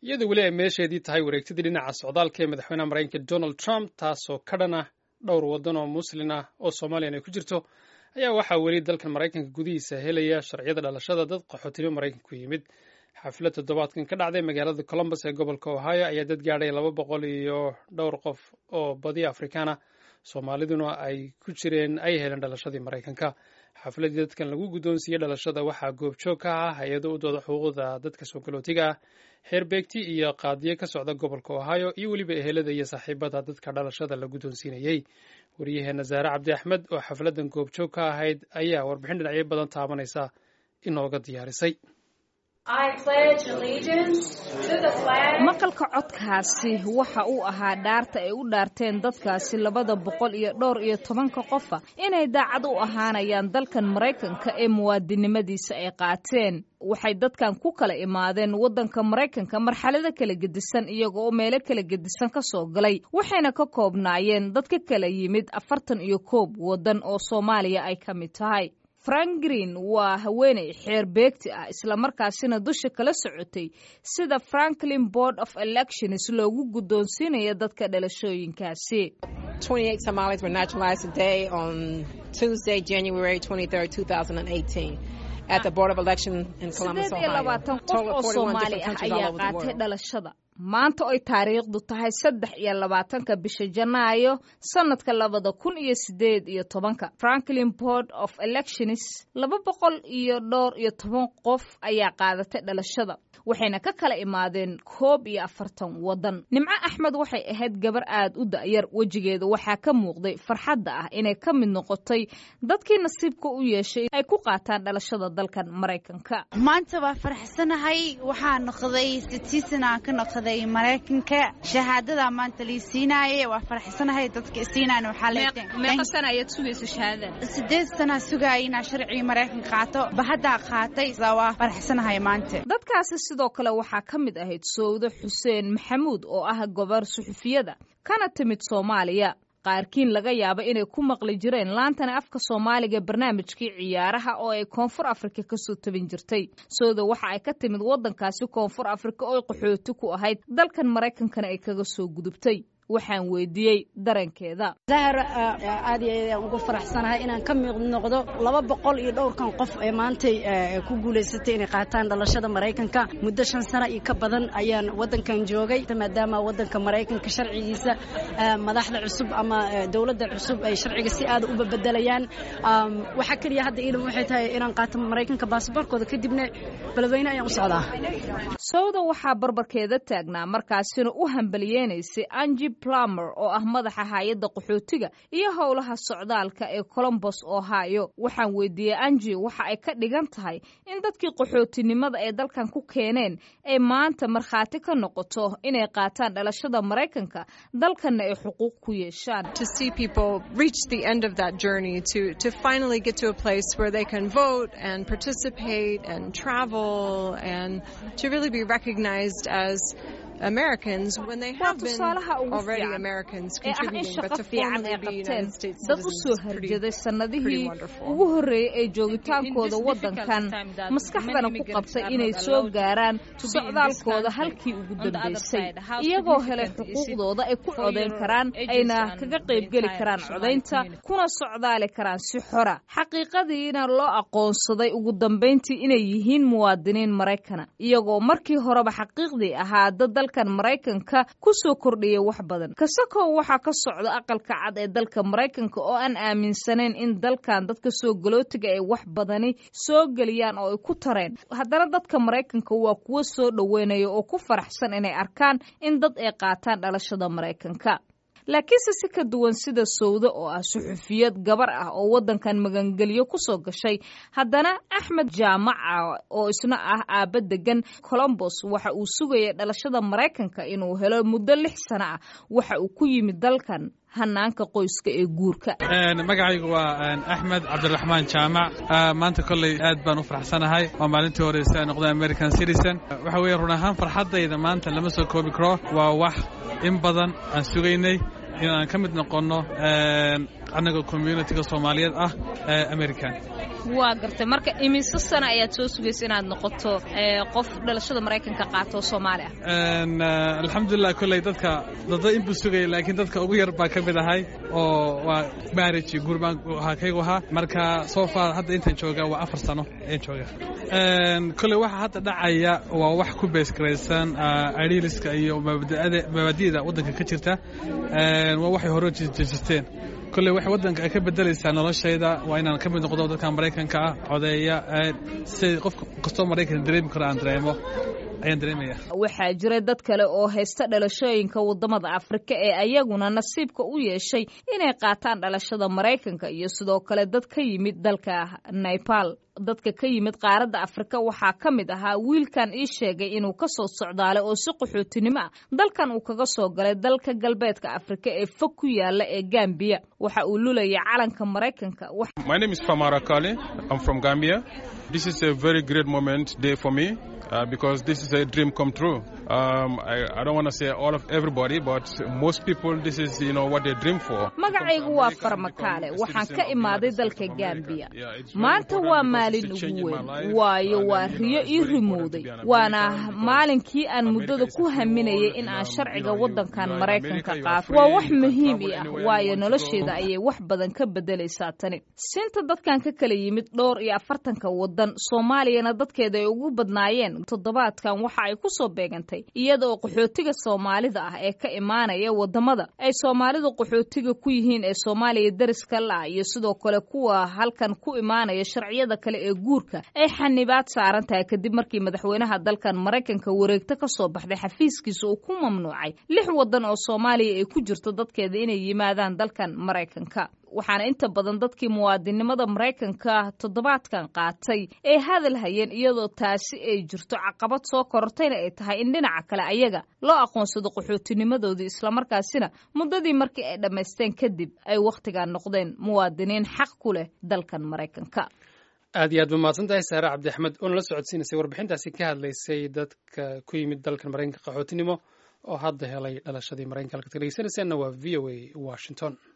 iyadoo weli ay meesheedii tahay wareegtadii dhinaca socdaalka ee madaxweynaha maraykanka donald trump taasoo ka dhan ah dhowr waddan oo muslin ah oo somalilan ay ku jirto ayaa waxaa weli dalkan maraykanka gudihiisa helaya sharciyada dhalashada dad qaxootinimo maraykanka ku yimid xaflad toddobaadkan ka dhacday magaalada colombus ee gobolka ohio ayaa dad gaadhay laba boqol iyo dhowr qof oo badi afrikaana soomaaliduna ay ku jireen ay heleen dhalashadii maraykanka xafladii dadkan lagu guddoonsiiyey dhalashada waxaa goobjoog ka ah hay-ado u dooda xuquuqda dadka soo galootiga ah xeerbeegti iyo qaadiyo ka socda gobolka ohio iyo weliba ehelada iyo saaxiibada dadka dhalashada la guddoonsiinayey waryaheena zaare cabdi axmed oo xafladan goobjoog ka ahayd ayaa warbixin dhinacyo badan taabanaysa inooga diyaarisay maqalka codkaasi waxa uu ahaa dhaarta ay u dhaarteen dadkaasi labada boqol iyo dhowr iyo tobanka qofa inay daacad u ahaanayaan dalkan maraykanka ee muwaadinimadiisa ay qaateen waxay dadkan ku kala imaadeen waddanka maraykanka marxalado kala gedisan iyaga oo meelo kala gedisan ka soo galay waxayna ka koobnaayeen dad ka kala yimid afartan iyo koob waddan oo soomaaliya ay ka mid tahay frank green waa haweeney xeer beegti ah islamarkaasina dusha kala socotay sida franklin board of elections loogu guddoonsiinayo dadka dhalashooyinkaasi sideed iyo labaatan qof oo soomaali ah ayaa qaatay dhalashada maanta oy taariikhdu tahay saddex iyo labaatanka bisha janaayo sanadka labada kun iyo sideed iyo tobanka franklin board of elections laba boqol iyo dhowr iyo toban qof ayaa qaadatay dhalashada waxayna ka kala imaadeen koob iyo afartan waddan nimco axmed waxay ahayd gabar aad u da'yar wejigeeda waxaa ka muuqday farxadda ah inay ka mid noqotay dadkii nasiibka u yeeshay ay ku qaataan dhalashada dalkan maraykanka maanta waa faraxsanahay waxaa noqday sitiisanaan ka noqday maraykanka shahaadada maanta lii siinaaye waa faraxsanahay dadka isiinaan meeqa sana ayaad sugaysa shahaadada sideed sana sugaaya inaa sharcigii maraykanka qaato bahaddaa qaatay waa faraxsanahay maanta dadkaasi sidoo kale waxaa ka mid ahayd sowdo xuseen maxamuud oo ah gobar suxufiyada kana timid soomaaliya qaarkiin laga yaaba inay ku maqli jireen laantana afka soomaaliga barnaamijkii ciyaaraha oo ay koonfur afrika kasoo tabin jirtay sooda waxa ay ka timid waddankaasi koonfur afrika oo qaxooti ku ahayd dalkan maraykankana ay kaga soo gudubtay waxaan weydiiyey dareenkeeda zahra aad iyo aad aan ugu faraxsanahay inaan ka mid noqdo laba boqol iyo dhowrkan qof ee maantay ku guulaysatay inay qaataan dhalashada maraykanka muddo shan sano iyo ka badan ayaan waddankan joogay maadaama waddanka maraykanka sharcigiisa madaxda cusub ama dowladda cusub ay sharciga si aada u babedelayaan waxaa keliya hadda iilam waxay tahay inaan qaato maraykanka baasaboorkooda kadibna beledweyne ayaan u socdaa sowda waxaa barbarkeeda taagnaa markaasina u hambaliyeenaysay anji plumer oo ah madaxa hay-adda qaxootiga iyo howlaha socdaalka ee colombos ohio waxaan weydiiyey anji waxa ay ka dhigan tahay in dadkii qaxootinimada ay dalkan ku keeneen ay maanta markhaati ka noqoto inay qaataan dhalashada maraykanka dalkanna ay xuquuq ku yeeshaan waa tusaalaha ugu fiican ee ah in shaqo fiican ay qabteen dad u soo harjaday sannadihii ugu horreeyey ee joogitaankooda waddankan maskaxdana ku qabtay inay soo gaaraan socdaalkooda halkii ugu dambaysay iyagoo helay xuquuqdooda ay ku codayn karaan ayna kaga qaybgeli karaan codaynta kuna socdaali karaan si xora xaqiiqadiina loo aqoonsaday ugu dambayntii inay yihiin muwaadiniin maraykana iyagoo markii horeba xaqiiqdii ahaa dad dalkan maraykanka ku soo kordhiyay wax badan kasakow waxaa ka socda aqalka cad ee dalka maraykanka oo aan aaminsanayn in dalkan dadka soo galootiga ay wax badani soo geliyaan oo ay ku tareen haddana dadka maraykanka waa kuwo soo dhoweynaya oo ku faraxsan inay arkaan in dad ay qaataan dhalashada maraykanka laakiinse si ka duwan sida sowdo oo ah suxufiyad gabar ah oo waddankan magangelyo ku soo gashay haddana axmed jaamaca oo isna ah aabba degan colombos waxa uu sugayay dhalashada maraykanka inuu helo muddo lix sano ah waxa uu ku yimid dalkan hanaanka qoyska ee guurka magacaygu waa axmed cabdiraxmaan jaamac maanta kolley aad baan u faraxsanahay waa maalintii hore si aan noqday american citizen waxa weeye run ahaan farxaddayda maanta lama soo koobi karo waa wax in badan aan sugaynay inaan ka mid noqonno annaga communitiga soomaaliyeed ah american waa gartay marka imise sana ayaad soo sugaysa inaad noqoto qof dhalashada maraykanka qaato soomaali ah alxamdulilah kolley dadka dada inbuu sugaya laakiin dadka ugu yar baa ka mid ahay oo waa marriage gurbaan ahaa kaygu ahaa marka soo far hadda intaan joogaa waa afar sano ayaan joogaa kolley waxa hadda dhacaya waa wax ku beesgaraysan ariiliska iyo mabaadi'da waddanka ka jirta waa waxay hore jejisteen kolley waxay waddanka ay ka bedelaysaa noloshayda waa inaan ka mid noqdo dadka maraykanka ah codeeya si qof kastoo maraykan dareemi karo aan dareemo ayaan dareemaya waxaa jira dad kale oo haysta dhalashooyinka waddamada afrika ee ayaguna nasiibka u yeeshay inay qaataan dhalashada maraykanka iyo sidoo kale dad ka yimid dalka naipal dadka ka yimid qaaradda afrika waxaa ka mid ahaa wiilkan ii sheegay inuu ka soo socdaalay oo si qaxootinimo ah dalkan uu kaga soo galay dalka galbeedka afrika ee fog ku yaala ee gambiya waxa uu lulayay calanka maraykanka My name is Famara Kali. I'm from Gambia. This is a very great moment day for me uh, because this is a dream come true. Um, I, I don't want to say all of everybody, but most people, this is you know what they dream for. magacaygu waa farmakaale waxaan ka imaaday dalka gambiya maanta waa maalin ugu weyn waayo waa riyo ii rimowday waana maalinkii aan muddada ku haminayay in aan sharciga waddankan maraykanka qaato waa wax muhiim ii ah waayo nolosheeda ayay wax badan ka bedelaysaa tani sinta dadkan ka kala yimid dhowr iyo afartanka waddan soomaaliyana dadkeeda ay ugu badnaayeen toddobaadkan waxa ay ku soo beegantay iyada oo qaxootiga soomaalida ah ee ka imaanaya waddamada ay soomaalidu qaxootiga ku yihiin ee soomaaliya dariska la iyo sidoo kale kuwa halkan ku imaanaya sharciyada kale ee guurka ay xanibaad saaran tahay kadib markii madaxweynaha dalkan maraykanka wareegto ka soo baxday xafiiskiisa uu ku mamnuucay lix waddan oo soomaaliya ay ku jirto dadkeeda inay yimaadaan dalkan maraykanka waxaana inta badan dadkii muwaadinimada maraykanka toddobaadkan qaatay ay hadal hayeen iyadoo taasi ay jirto caqabad soo korortayna ay tahay in dhinaca kale ayaga loo aqoonsado qaxootinimadoodii islamarkaasina muddadii markii ay dhammaysteen kadib ay wakhtigan noqdeen muwaadiniin xaq ku leh dalkan maraykanka aad iyo aad ba mahadsan tahay saare cabdi axmed oo nala socodsiinaysay warbixintaasi ka hadlaysay dadka ku yimid dalkan maraykanka qaxootinimo oo hadda helay dhalashadii maraykanka halkaad ka dhegeysanaysaanna waa v o a washington